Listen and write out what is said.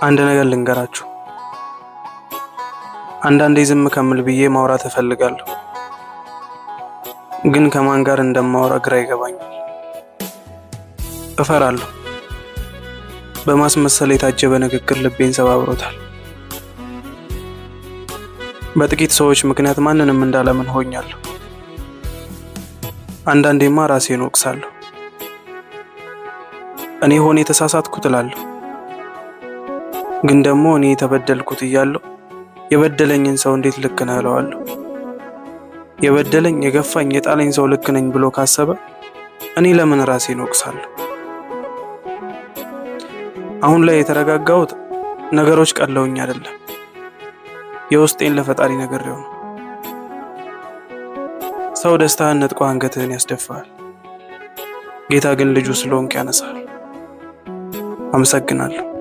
አንድ ነገር ልንገራችሁ። አንዳንዴ ዝም ከምል ብዬ ማውራት እፈልጋለሁ፣ ግን ከማን ጋር እንደማወራ ግራ ይገባኛል። እፈራለሁ። በማስመሰል የታጀበ ንግግር ልቤን ሰባብሮታል። በጥቂት ሰዎች ምክንያት ማንንም እንዳለምን ሆኛለሁ። አንዳንዴማ ራሴን ወቅሳለሁ። እኔ ሆነ የተሳሳትኩት እላለሁ። ግን ደግሞ እኔ የተበደልኩት እያለሁ የበደለኝን ሰው እንዴት ልክ ነህ እለዋለሁ። የበደለኝ የገፋኝ የጣለኝ ሰው ልክ ነኝ ብሎ ካሰበ እኔ ለምን ራሴን ወቅሳለሁ? አሁን ላይ የተረጋጋሁት ነገሮች ቀለውኝ አይደለም፣ የውስጤን ለፈጣሪ ነግሬው ነው። ሰው ደስታህን ነጥቆ አንገትህን ያስደፋል፣ ጌታ ግን ልጁ ስለሆንክ ያነሳል። አመሰግናለሁ።